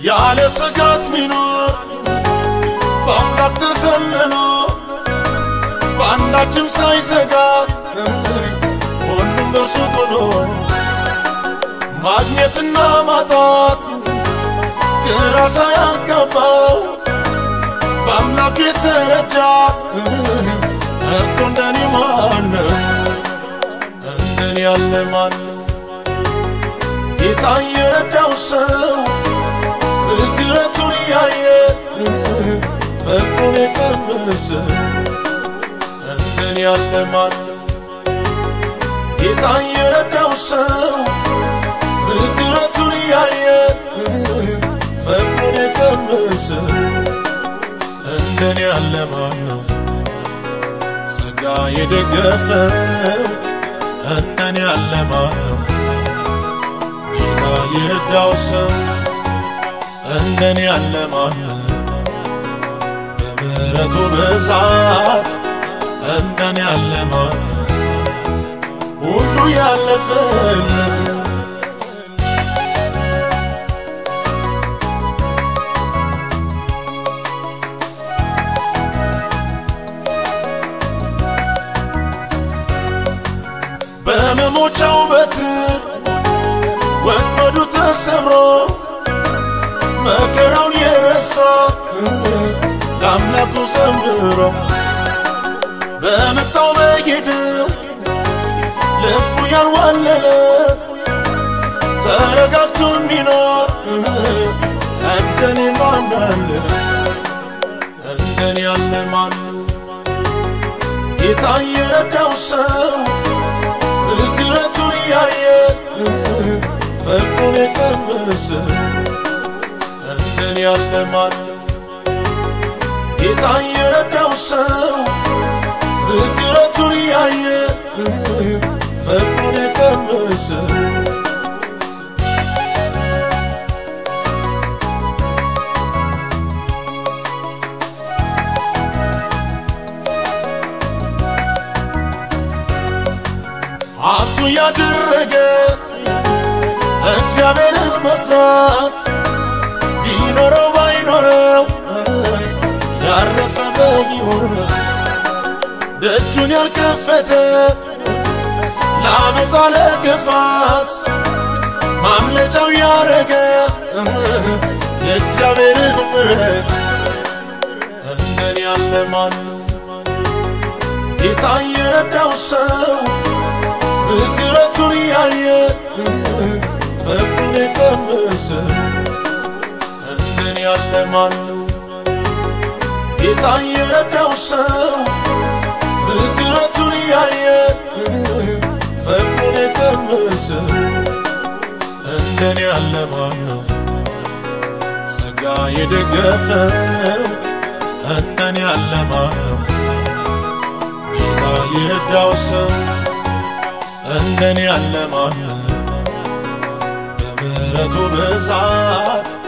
ያለ ስጋት ሚኖር በአምላክ ተዘምኖ በአንዳችም ሳይዘጋ ሁሉም በእርሱ ጥሎ ማግኘትና ማጣት ግራ ሳያጋባው በአምላክ የተረዳ እኮ እንደኔ ማነው? እንደኔ ያለ ማነው? ጌታ የረዳው ሰው ምሕረቱን ያየ ፍቅሩን የቀመሰ እንደኔ ያለ ማነው? ጌታ የረዳው ሰው ምሕረቱን ያየ ፍቅሩን የቀመሰ እንደኔ ያለ ማነው? ጸጋ የደገፈው እንደኔ ያለ ማነው? ጌታ የረዳው ሰው እንደኔ ያለ ማነው? በምሕረቱ ብዛት እንደኔ ያለ ማነው? ሁሉ ያለፈለት በመሞቻው በትር ወጥመዱ ተሰብሮ መከራውን የረሳ ለአምላኩ ዘምሮ በመጣው በጌደው ልቡ ያልዋለለ ተረጋግቶ የሚኖር እንደኔ ማን አለ? እንደኔ ያለ ማን? ጌታ የረዳው ሰው ምሕረቱን ያየ ፍቅሩን የቀመሰ እንደኔ ያለ ማን? ጌታ የረዳው ሰው ምሕረቱን ያየ ፍቅሩን የቀመሰ ሀብቱ ያደረገ እግዚአብሔርን መፍራት ቢኖረው ባይኖረው ያረፈ በጊሆን ደጁን ያልከፈተ ለአመፃ ለክፋት ማምለጫው ያረገ የእግዚአብሔርን ምሕረት እንደኔ ያለ ማን ነው? ጌታ የረዳው ሰው ምሕረቱን ያየ ፍቅሩን የቀመሰ እንደኔ ያለ ማን ነው? ጌታ የረዳው ሰው ምሕረቱን ያየ ፍቅሩን የቀመሰ እንደኔ ያለ ማን ነው? ጸጋ የደገፈው እንደኔ ያለ ማን ነው? ጌታ የረዳው ሰው እንደኔ ያለ ማን ነው? በምሕረቱ ብዛት